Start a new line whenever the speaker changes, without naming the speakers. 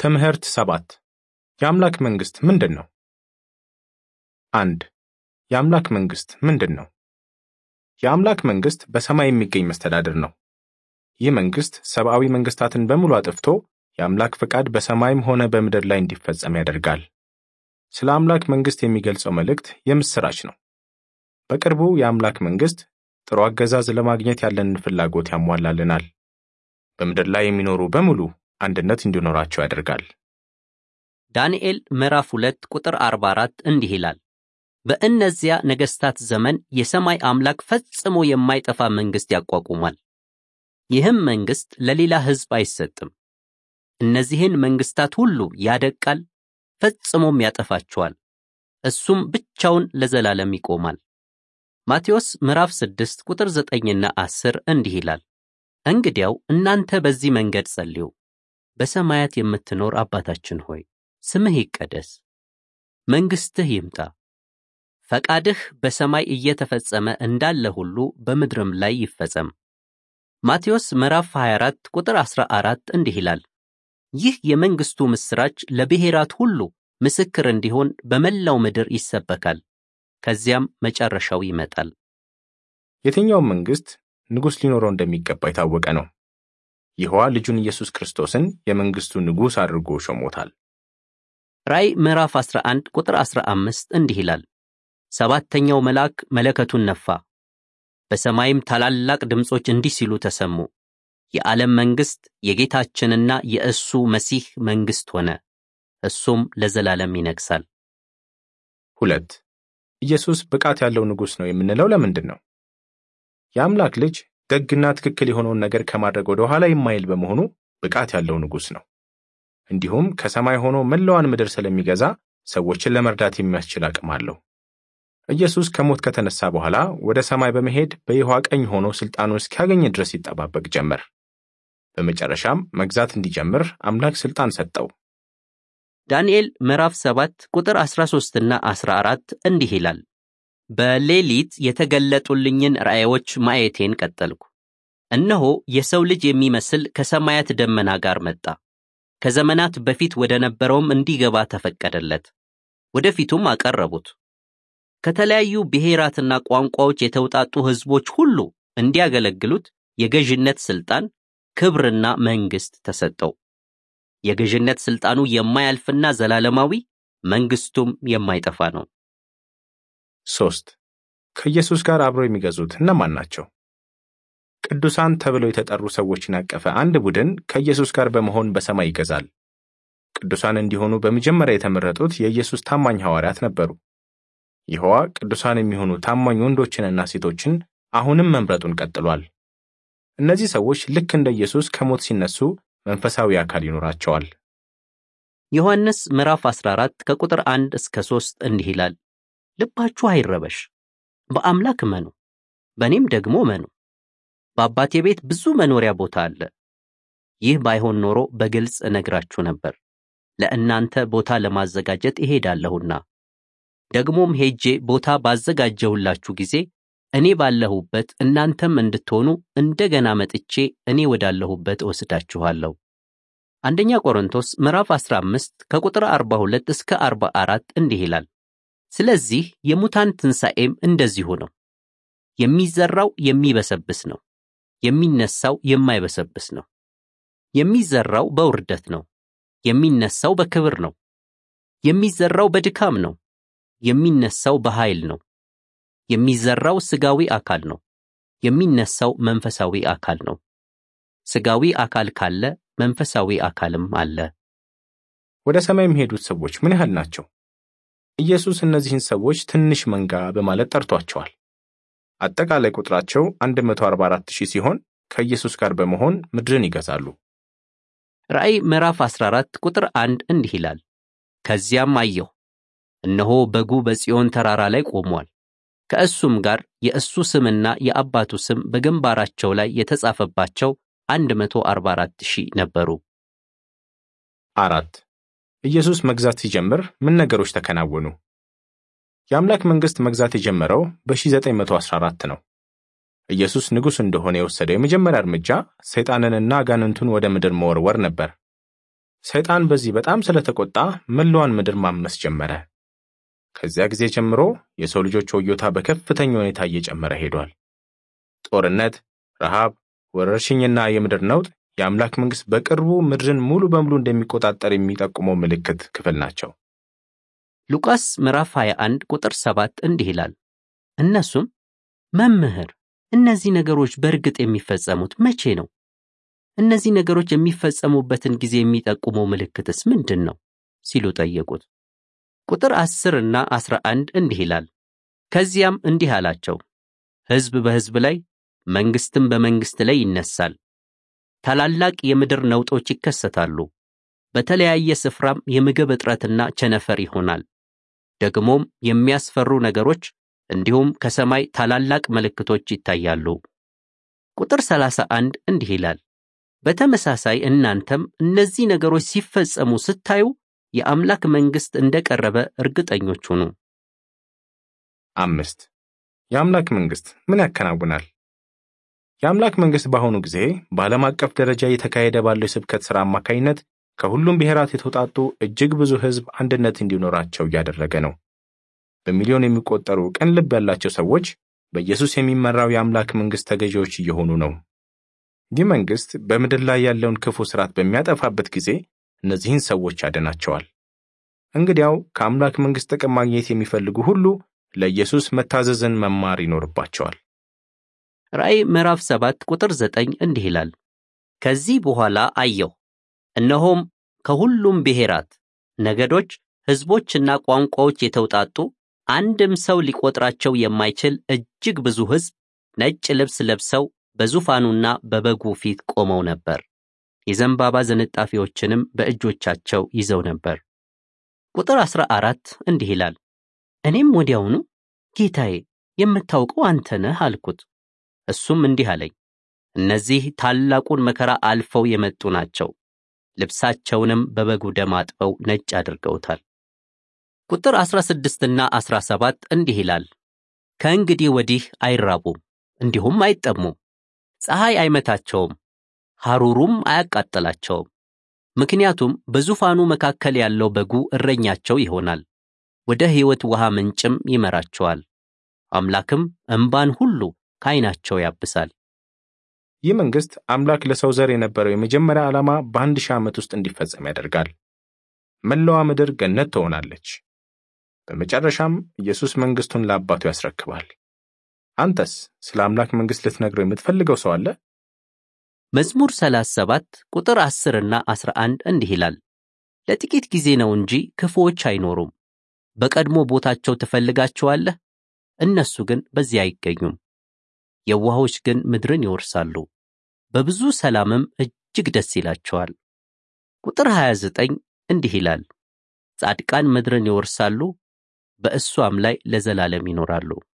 ትምህርት ሰባት የአምላክ መንግሥት ምንድን ነው? አንድ የአምላክ መንግሥት ምንድን ነው? የአምላክ መንግሥት በሰማይ የሚገኝ መስተዳድር ነው። ይህ መንግሥት ሰብአዊ መንግሥታትን በሙሉ አጥፍቶ የአምላክ ፈቃድ በሰማይም ሆነ በምድር ላይ እንዲፈጸም ያደርጋል። ስለ አምላክ መንግሥት የሚገልጸው መልእክት የምሥራች ነው። በቅርቡ የአምላክ መንግሥት ጥሩ አገዛዝ ለማግኘት ያለንን ፍላጎት ያሟላልናል። በምድር ላይ የሚኖሩ በሙሉ አንድነት እንዲኖራቸው ያደርጋል።
ዳንኤል ምዕራፍ 2 ቁጥር 44 እንዲህ ይላል፣ በእነዚያ ነገሥታት ዘመን የሰማይ አምላክ ፈጽሞ የማይጠፋ መንግሥት ያቋቁሟል። ይህም መንግሥት ለሌላ ሕዝብ አይሰጥም። እነዚህን መንግሥታት ሁሉ ያደቃል፣ ፈጽሞም ያጠፋቸዋል። እሱም ብቻውን ለዘላለም ይቆማል። ማቴዎስ ምዕራፍ 6 ቁጥር 9ና 10 እንዲህ ይላል፣ እንግዲያው እናንተ በዚህ መንገድ ጸልዩ። በሰማያት የምትኖር አባታችን ሆይ ስምህ ይቀደስ፣ መንግሥትህ ይምጣ፣ ፈቃድህ በሰማይ እየተፈጸመ እንዳለ ሁሉ በምድርም ላይ ይፈጸም። ማቴዎስ ምዕራፍ 24 ቁጥር 14 እንዲህ ይላል፣ ይህ የመንግሥቱ ምስራች ለብሔራት ሁሉ ምስክር እንዲሆን በመላው ምድር ይሰበካል፣ ከዚያም መጨረሻው ይመጣል።
የትኛውም መንግሥት ንጉሥ ሊኖረው እንደሚገባ የታወቀ ነው። ይህዋ ልጁን ኢየሱስ ክርስቶስን የመንግሥቱ ንጉሥ አድርጎ ሾሞታል።
ራእይ ምዕራፍ 11 ቁጥር 15 እንዲህ ይላል፣ ሰባተኛው መልአክ መለከቱን ነፋ፣ በሰማይም ታላላቅ ድምፆች እንዲህ ሲሉ ተሰሙ፣ የዓለም መንግሥት የጌታችንና የእሱ መሲህ መንግሥት ሆነ፣ እሱም ለዘላለም ይነግሣል።
ሁለት ኢየሱስ ብቃት ያለው ንጉሥ ነው የምንለው ለምንድን ነው? የአምላክ ልጅ ደግና ትክክል የሆነውን ነገር ከማድረግ ወደ ኋላ የማይል በመሆኑ ብቃት ያለው ንጉሥ ነው። እንዲሁም ከሰማይ ሆኖ መላዋን ምድር ስለሚገዛ ሰዎችን ለመርዳት የሚያስችል አቅም አለው። ኢየሱስ ከሞት ከተነሳ በኋላ ወደ ሰማይ በመሄድ በይሖዋ ቀኝ ሆኖ ሥልጣኑን እስኪያገኝ ድረስ ይጠባበቅ ጀመር። በመጨረሻም መግዛት እንዲጀምር አምላክ ሥልጣን ሰጠው።
ዳንኤል ምዕራፍ 7 ቁጥር 13ና 14 እንዲህ ይላል፣ በሌሊት የተገለጡልኝን ራእዮች ማየቴን ቀጠልኩ። እነሆ የሰው ልጅ የሚመስል ከሰማያት ደመና ጋር መጣ። ከዘመናት በፊት ወደ ነበረውም እንዲገባ ተፈቀደለት። ወደፊቱም አቀረቡት። ከተለያዩ ብሔራትና ቋንቋዎች የተውጣጡ ሕዝቦች ሁሉ እንዲያገለግሉት የገዥነት ሥልጣን፣ ክብርና መንግሥት ተሰጠው። የገዥነት ሥልጣኑ የማያልፍና ዘላለማዊ፣ መንግሥቱም የማይጠፋ ነው።
ሶስት ከኢየሱስ ጋር አብረው የሚገዙት እነማን ናቸው? ቅዱሳን ተብለው የተጠሩ ሰዎችን ያቀፈ አንድ ቡድን ከኢየሱስ ጋር በመሆን በሰማይ ይገዛል። ቅዱሳን እንዲሆኑ በመጀመሪያ የተመረጡት የኢየሱስ ታማኝ ሐዋርያት ነበሩ። ይህዋ ቅዱሳን የሚሆኑ ታማኝ ወንዶችንና ሴቶችን አሁንም መምረጡን ቀጥሏል። እነዚህ ሰዎች ልክ እንደ ኢየሱስ ከሞት ሲነሱ መንፈሳዊ አካል ይኖራቸዋል።
ዮሐንስ ምዕራፍ 14 ከቁጥር 1 እስከ 3 እንዲህ ይላል፣ ልባችሁ አይረበሽ፣ በአምላክ እመኑ፣ በእኔም ደግሞ እመኑ። በአባቴ ቤት ብዙ መኖሪያ ቦታ አለ። ይህ ባይሆን ኖሮ በግልጽ እነግራችሁ ነበር። ለእናንተ ቦታ ለማዘጋጀት እሄዳለሁና ደግሞም ሄጄ ቦታ ባዘጋጀሁላችሁ ጊዜ እኔ ባለሁበት እናንተም እንድትሆኑ እንደገና መጥቼ እኔ ወዳለሁበት እወስዳችኋለሁ። አንደኛ ቆሮንቶስ ምዕራፍ 15 ከቁጥር 42 እስከ 44 እንዲህ ይላል፣ ስለዚህ የሙታን ትንሣኤም እንደዚሁ ነው። የሚዘራው የሚበሰብስ ነው፣ የሚነሳው የማይበሰብስ ነው። የሚዘራው በውርደት ነው፣ የሚነሳው በክብር ነው። የሚዘራው በድካም ነው፣ የሚነሳው በኃይል ነው። የሚዘራው ሥጋዊ አካል ነው፣ የሚነሳው መንፈሳዊ አካል ነው። ሥጋዊ አካል ካለ መንፈሳዊ አካልም አለ።
ወደ ሰማይ የሚሄዱት ሰዎች ምን ያህል ናቸው? ኢየሱስ እነዚህን ሰዎች ትንሽ መንጋ በማለት ጠርቷቸዋል። አጠቃላይ ቁጥራቸው 144 ሺህ ሲሆን ከኢየሱስ ጋር በመሆን ምድርን ይገዛሉ።
ራእይ ምዕራፍ 14 ቁጥር 1 እንዲህ ይላል፣ ከዚያም አየሁ፣ እነሆ በጉ በጽዮን ተራራ ላይ ቆሟል። ከእሱም ጋር የእሱ ስምና የአባቱ ስም በግንባራቸው ላይ የተጻፈባቸው 144 ሺህ ነበሩ።
አራት ኢየሱስ መግዛት ሲጀምር ምን ነገሮች ተከናወኑ? የአምላክ መንግሥት መግዛት የጀመረው በ1914 ነው። ኢየሱስ ንጉሥ እንደሆነ የወሰደው የመጀመሪያ እርምጃ ሰይጣንንና አጋንንቱን ወደ ምድር መወርወር ነበር። ሰይጣን በዚህ በጣም ስለተቆጣ መላዋን ምድር ማመስ ጀመረ። ከዚያ ጊዜ ጀምሮ የሰው ልጆች ወዮታ በከፍተኛ ሁኔታ እየጨመረ ሄዷል። ጦርነት፣ ረሃብ፣ ወረርሽኝና የምድር ነውጥ የአምላክ መንግሥት በቅርቡ ምድርን ሙሉ በሙሉ እንደሚቆጣጠር የሚጠቁመው ምልክት ክፍል ናቸው።
ሉቃስ ምዕራፍ 21 ቁጥር 7 እንዲህ ይላል፣ እነሱም መምህር፣ እነዚህ ነገሮች በእርግጥ የሚፈጸሙት መቼ ነው? እነዚህ ነገሮች የሚፈጸሙበትን ጊዜ የሚጠቁመው ምልክትስ ምንድን ነው? ሲሉ ጠየቁት። ቁጥር 10 እና 11 እንዲህ ይላል፣ ከዚያም እንዲህ አላቸው፣ ሕዝብ በሕዝብ ላይ መንግሥትም በመንግሥት ላይ ይነሳል። ታላላቅ የምድር ነውጦች ይከሰታሉ። በተለያየ ስፍራም የምግብ እጥረትና ቸነፈር ይሆናል። ደግሞም የሚያስፈሩ ነገሮች እንዲሁም ከሰማይ ታላላቅ ምልክቶች ይታያሉ። ቁጥር 31 እንዲህ ይላል፣ በተመሳሳይ እናንተም እነዚህ ነገሮች ሲፈጸሙ ስታዩ የአምላክ መንግሥት እንደቀረበ እርግጠኞች ሁኑ።
አምስት የአምላክ መንግሥት ምን ያከናውናል? የአምላክ መንግሥት በአሁኑ ጊዜ በዓለም አቀፍ ደረጃ እየተካሄደ ባለው የስብከት ሥራ አማካኝነት ከሁሉም ብሔራት የተውጣጡ እጅግ ብዙ ሕዝብ አንድነት እንዲኖራቸው እያደረገ ነው። በሚሊዮን የሚቆጠሩ ቅን ልብ ያላቸው ሰዎች በኢየሱስ የሚመራው የአምላክ መንግሥት ተገዢዎች እየሆኑ ነው። ይህ መንግሥት በምድር ላይ ያለውን ክፉ ሥርዓት በሚያጠፋበት ጊዜ እነዚህን ሰዎች ያድናቸዋል። እንግዲያው ከአምላክ መንግሥት ጥቅም ማግኘት የሚፈልጉ ሁሉ ለኢየሱስ መታዘዝን መማር ይኖርባቸዋል።
ራእይ ምዕራፍ 7 ቁጥር 9 እንዲህ ይላል፣ ከዚህ በኋላ አየሁ፣ እነሆም ከሁሉም ብሔራት፣ ነገዶች፣ ሕዝቦችና ቋንቋዎች የተውጣጡ አንድም ሰው ሊቆጥራቸው የማይችል እጅግ ብዙ ሕዝብ ነጭ ልብስ ለብሰው በዙፋኑና በበጉ ፊት ቆመው ነበር። የዘንባባ ዝንጣፊዎችንም በእጆቻቸው ይዘው ነበር። ቁጥር 14 እንዲህ ይላል፣ እኔም ወዲያውኑ ጌታዬ የምታውቀው አንተ ነህ አልኩት። እሱም እንዲህ አለኝ፣ እነዚህ ታላቁን መከራ አልፈው የመጡ ናቸው። ልብሳቸውንም በበጉ ደም አጥበው ነጭ አድርገውታል። ቁጥር 16ና 17 እንዲህ ይላል፣ ከእንግዲህ ወዲህ አይራቡም፣ እንዲሁም አይጠሙም፣ ፀሐይ አይመታቸውም፣ ሐሩሩም አያቃጥላቸውም። ምክንያቱም በዙፋኑ መካከል ያለው በጉ እረኛቸው ይሆናል፣ ወደ ሕይወት ውሃ ምንጭም ይመራቸዋል። አምላክም እምባን ሁሉ ከዓይናቸው ያብሳል።
ይህ መንግሥት አምላክ ለሰው ዘር የነበረው የመጀመሪያ ዓላማ በአንድ ሺህ ዓመት ውስጥ እንዲፈጸም ያደርጋል። መላዋ ምድር ገነት ትሆናለች። በመጨረሻም ኢየሱስ መንግሥቱን ለአባቱ ያስረክባል። አንተስ ስለ አምላክ መንግሥት ልትነግረው የምትፈልገው ሰው አለ?
መዝሙር 37 ቁጥር 10 እና 11 እንዲህ ይላል፣ ለጥቂት ጊዜ ነው እንጂ ክፉዎች አይኖሩም። በቀድሞ ቦታቸው ትፈልጋቸዋለህ፣ እነሱ ግን በዚያ አይገኙም። የዋሆች ግን ምድርን ይወርሳሉ፣ በብዙ ሰላምም እጅግ ደስ ይላቸዋል። ቁጥር 29 እንዲህ ይላል፣ ጻድቃን ምድርን ይወርሳሉ፣ በእሷም ላይ ለዘላለም ይኖራሉ።